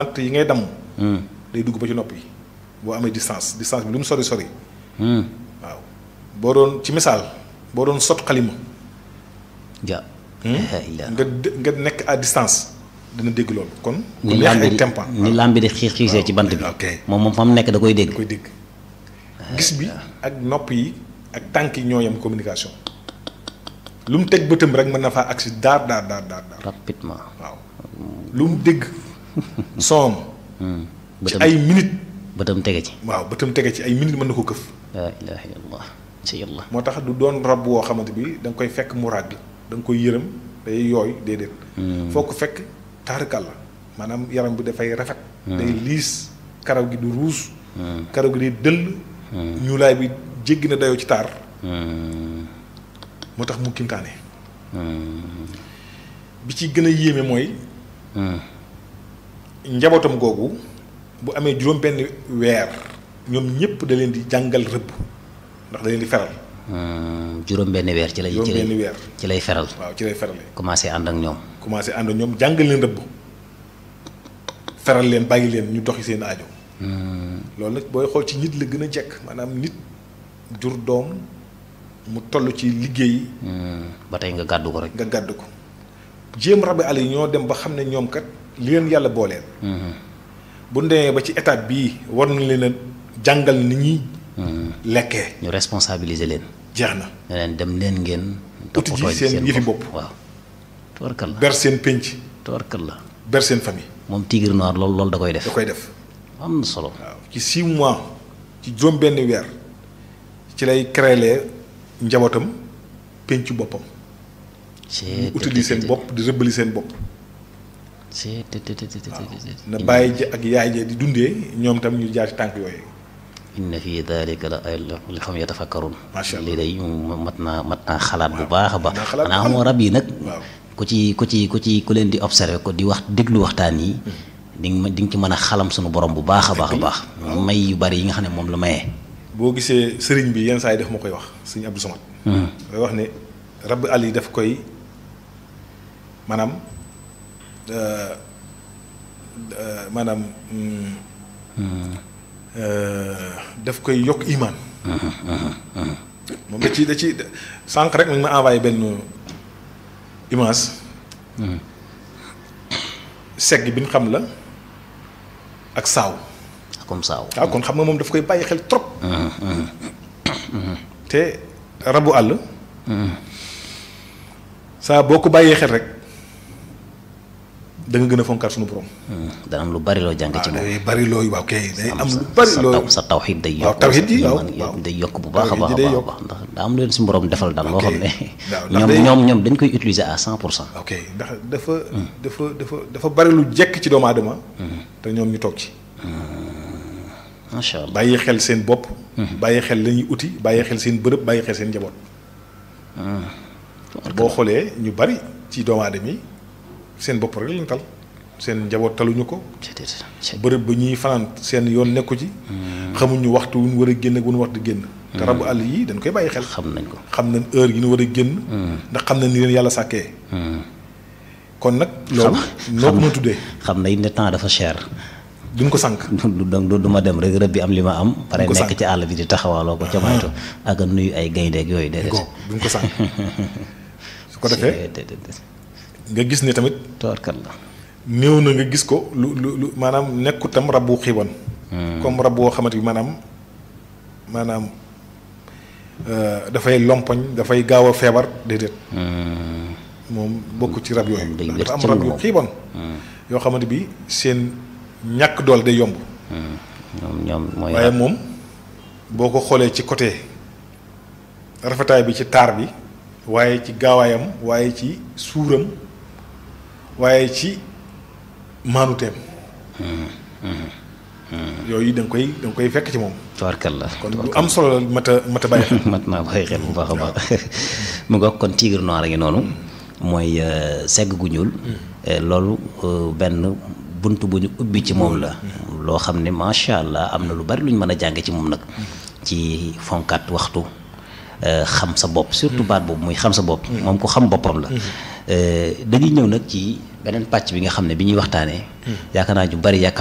bant yi ngay damm day dugg ba ci nopp yi boo amee distance distance bi lu mu sori sori waaw boo doon ci misaal boo doon sot xalima ja la nga dé- nga nekk à distance dina dégg loolu kon ni ku neex lambi ay di tempan ni lambi di xiis xiisee ci bant bi ok. moom moom fa mu nekk da koy dégg da koy dégg gis bi ak nopp yi ak tànk yi ñoo yam communication lu mu teg bëtam rek mën na faa agsi daar daar daar daar daar rapidement waaw lu mu dégg soom ci bëtam ay minute bëtam tege ci waaw bëtam tege ci ay minute mën na ko këf laa ilaha illallah ci yàlla moo tax du doon rab woo xamante bi da nga koy fekk mu ràgg da nga koy yërëm day yooy déedéet foo ko fekk taarikal la maanaam yaram bi dafay rafet day liis karaw gi du ruus karaw gi day dëll ñuulaay bi jéggi na dayoo ci taar moo tax mu kimtaane bi ci gën a yéeme mooy njabootam googu bu amee juróom benn weer ñoom ñëpp da leen di jàngal rëbb ndax da leen di feral juróom benn weer ci lay juróom ci benn lay weer ci lay feral waaw ci lay ferale commencé ànd ak ñoom commencé ànd ñoom jàngal leen rëbb feral leen bàyyi leen ñu doxi seen aajo loolu nag booy xool ci nit la gën a jekk maanaam nit jur doom mu toll ci liggéey ba tey nga gàddu ko rek nga gàdd ko jéem rabi àll yi ñoo dem ba xam ne ñoom kat li leen yàlla booleel bu demee ba ci étape bii war na leen a jàngal ni ñuy lekkee ñu responsabiliser leen jeex na ne leen dem leen ngeen Uti ji seen yëfi bopp. waaw tubarkal la ber seen pénc tubarkal la ber seen famille moom tigre noir loolu loolu da koy da def koy def am na solo waaw ci six mois ci juróom benn weer ci lay créer njabootam péncu boppam c'est utili seen bopp di rëbbali seen bopp c'est na bàyyi ji ak yaay ja di dundee ñoom tam ñu jaar ci tànk yooyu inna fi dalika la ay li xam yatafakkarun Macha Allah. lii day mat naa mat naa xalaat bu baax a baax mat naa xalaat bu xanaa am. moo rab yi nag waaw ku ci ku ci ku ci ku leen di observé ko di wax déglu waxtaan yi di nga di nga ci mën a xalam suñu borom bu baax a baax a baax may yu bari yi nga xam ne moom la mayee boo gisee sëriñ bi yenn saa yi def ma koy wax sëriñ Abdou Samad day wax ne rab àll yi daf koy maanaam euh, euh, maanaam mm, euh, daf koy yokk imaan moom da ci da ci sànq rek mi ngi ma envoyé benn image segg bi ñu xam la ak saaw comme ça waaw kon xam nga moom daf koy bàyyi xel trop te rabu àll saa boo ko bàyyee xel rek da nga gën a fonkaat sunu borom dana am lu bari loo jàng ci waaw moom day bari looyu waaw kay day am lu sa bari sa loo taw sa tawxiid day waaw, yokk tawxiid yi, sa waaw, iman waaw. day yokk bu baax a baax a Tawxiid yi day baax a yokk. baax ndax daa am leen suñu borom defal daal loo Ok. xam ne waaw, ndax ñoom day- ñoom ñoom dañ koy utiliser à cent pour cent ok ndax dafa dafa dafa dafa bari lu jekk ci doomu aadama te ñoom ñu toog ci macha allah bàyyi xel seen bopp bàyyi xel la ñuy uti bàyyi xel seen bërëb bàyyi xel seen njaboot boo xoolee ñu bari ci doomu aadama yi seen bopp rek lañ tal seen njaboot taluñu ko c'est c'est bërëb ba ñuy fanaan seen yoon nekku ci xamuñu waxtu wu ñu war a génn ak wu ñu war di génn te rabu àll yi dañ koy bàyyi xel xam nañ ko xam nañ heure yi ñu war a génn ndax xam nañ ni leen yàlla sàkkee kon nag loolu noo ko mën a tuddee xam nañ ne temps dafa cher duñ ko sànq du du du ma dem rek rëb bi am li ma am pare ko nekk sànq. ci àll bi di taxawaaloo ko ca maytu ak a nuyu ay gayndeeg yooyu ko déedéet duñ ko sànq su ko defee nga gis ne tamit toorkat la néew na nga gis ko lu lu lu maanaam nekkut tam rab bu xiiban comme rab boo xamante bi maanaam maanaam euh, dafay lompoñ dafay gaaw a feebar déedéet moom bokk ci rab yooyu moom day ndax wér dafa am cëng rab yu moom. xiiban yoo xamante bi seen ñàkk doole day yomb ñoom ñoom mooy waaye moom boo ko xoolee ci côté rafetaay bi ci taar bi waaye ci gaawaayam waaye ci suuram waaye ci maanuteem yooyu da nga koy da nga koy fekk ci moom toorkat la kon lu am solo la mat a mat a bàyyi xel mat naa bàyyi xel bu baax a baax mu nga kon tigre noir a ngi noonu mooy euh, segg gu ñuul Eh, loolu euh, benn bunt bu ñu ubbi ci moom la loo xam ne macha allah am na lu bari lu ñu mën a jàng ci moom nag ci fonkaat waxtu euh, xam sa bopp surtout baat boobu muy xam sa bopp moom ko xam boppam la dañuy ñëw nag ci beneen pàcc bi nga xam ne bi ñuy waxtaanee. yaakaar naa ñu bari